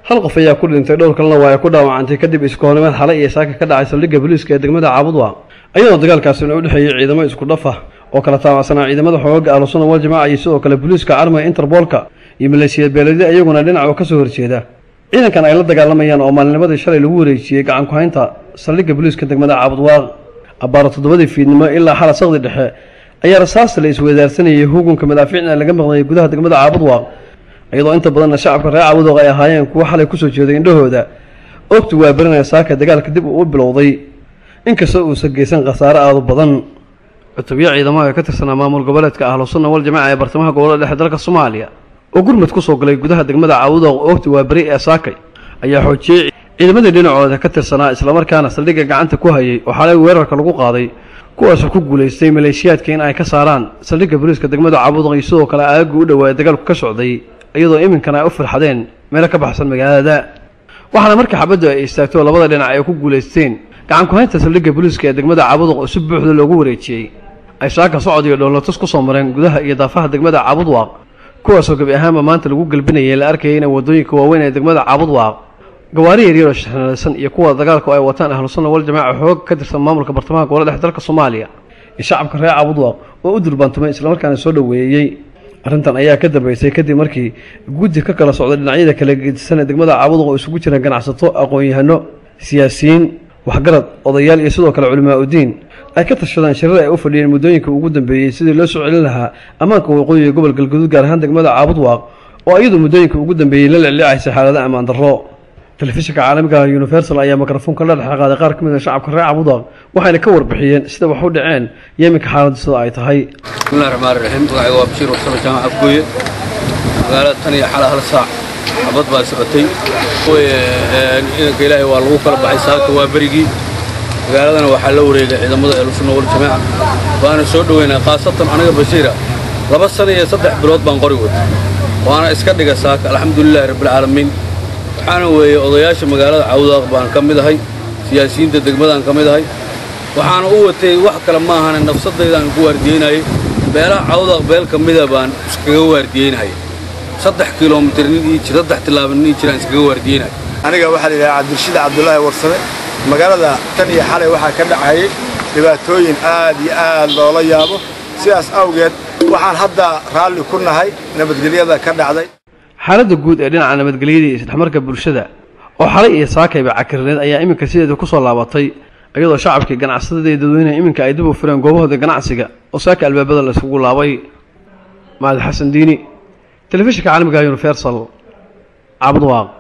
hal qof ayaa ku dhintay dhowr kalena waa ay ku dhaawacantay kadib iskoonimaad xalay iyo saaka ka dhacay saldhigga booliiska ee degmada caabudwa iyadoo dagaalkaasina u dhexeeyey ciidamo isku dhaf ah oo kala taabacsanaa ciidamada xoogaga ahlusuna wal jamaaca iyo sidoo kale booliiska carmiga interboolka iyo maleeshiyad beeladi iyaguna dhinac oo kasoo horjeeda ciidankan ay la dagaalamayaan oo maalinimadii shalay lagu wareejiyey gacan ku-haynta saldhigga booliiska degmada caabudwaaq abbaaro toddobadii fiidnimo ilaa xala saqdi dhexe ayaa rasaasta la isweydaarsanayay hugunka madaafiicna laga maqnayay gudaha degmada caabudwaaq iyadoo inta badanna shacabka reer caabudwaaq ay ahaayeen kuwo xalay kusoo jeeday indhahooda ogtu waa berinaya saaka dagaalka dib uu u bilowday inkastoo uusan geysan khasaare aadu badan cutubyo ciidamada ka tirsanaa maamul goboleedka ahlusunna wal jamaaca ee bartamaha gobolada dhexe dalka soomaaliya oo gurmud kusoo galay gudaha degmada caabudwaaq ogtu waa beri ee saakay ayaa xoojiyey ciidamadii dhinacooda ka tirsanaa islamarkaana saldhigga gacanta ku hayay oo xalay weerarka lagu qaaday kuwaasoo ku guulaystay maleeshiyaadka in ay ka saaraan saldhigga booliiska degmada caabudaq iyo sidoo kale aagaga u dhowaa dagaalku ka socday iyadoo iminkana ay u firxadeen meelo ka baxsan magaalada waxaana markii xabaddu ay istaagto labada dhinac ay ku guulaysteen gacan ku-haynta saldhigga booliiska ee degmada caabudaq oo si buuxda loogu wareejiyey ay saaka socod iyo dhoolatus ku soo mareen gudaha iyo daafaha degmada caabudwaaq kuwaasoo gebi ahaanba maanta lagu gelbinayay la arkayay in waddooyinka waaweyn ee degmada caabudwaaq gawaari yaryaroo shixnaalaysan iyo kuwa dagaalku ay wataan ahlusunna wal jamaaca xoog ka tirsan maamulka bartamaha gobolada dhexe dalka soomaaliya iyo shacabka reer caabudwaaq oo u durbaantumay islamarkaana soo dhoweeyey arrintan ayaa ka dambeysay kadib markii guddi ka kala socday dhinacyada kala gedisan ee degmada caabudwaaq oo isugu jiraan ganacsato aqoon-yahano siyaasiyiin waxgarad odayaal iyo sidoo kale culimaa udiin ay ka tashadaan shirar ay u fadhiyeen muddooyinka ugu dambeeyey sidii loo soo celin lahaa ammaanka waqooyiga gobol galguduud gaar ahaan degmada caabudwaaq oo iyadu muddooyinka ugu dambeeyey la lecleecaysay xaalada ammaan darro telefishinka caalamiga universal ayaa mikrofoonka la dhex qaaday qaar ka mid a shacabka reer caabudwaaq waxayna ka warbixiyeen sida wax u dhaceen iyo iminka xaaladdu sida ay tahay bismillahi raxmaani raxiim magacayga waa bashiir warsame jaamac afgooye magaalada tan iyo xala hal saac xabad baa socotay ciidanka ilaahay waa lagu kala baxay saaka waa berigii magaaladana waxaa la wareegay ciidamada ehlusunna wal jamaaca waana soo dhoweynaa khaasatan aniga bashiira laba sana iyo saddex bilood baan qori wata waana iska dhiga saaka alxamdulilaahi rabbilcaalamiin waxaana weeye odayaasha magaalada cawdaaq baan ka mid ahay siyaasiyiinta degmadaan ka mid ahay waxaana u watay wax kale maahane nafsaddaydaan ku waardiyeynayay beelaha cawdaaq beel ka mida baan iskaga waardiyeynaya saddex kilomitir nin ii jir saddex tilaaban nin ii jiraan iskaga waardiyeynaya aniga waxaa la yidhaha cabdirashiid cabdulaahi warsame magaalada tan iyo xalay waxaa ka dhacayay dhibaatooyin aad iyo aad loola yaabo sidaas awgeed waxaan hadda raalli ku nahay nabadgelyada ka dhacday xaaladda guud ee dhinaca nabadgelyada iyo isdhexmarka bulshada oo xalay iyo saakayba cakirneed ayaa iminka sideeda ku soo laabatay iyadoo shacabkii ganacsatada iyo dadweynaha iminka ay dib u fureen goobahooda ganacsiga oo saaka albaabada la isugu laabay mahad xasan diini telefishinka caalamiga universal caabudwaaq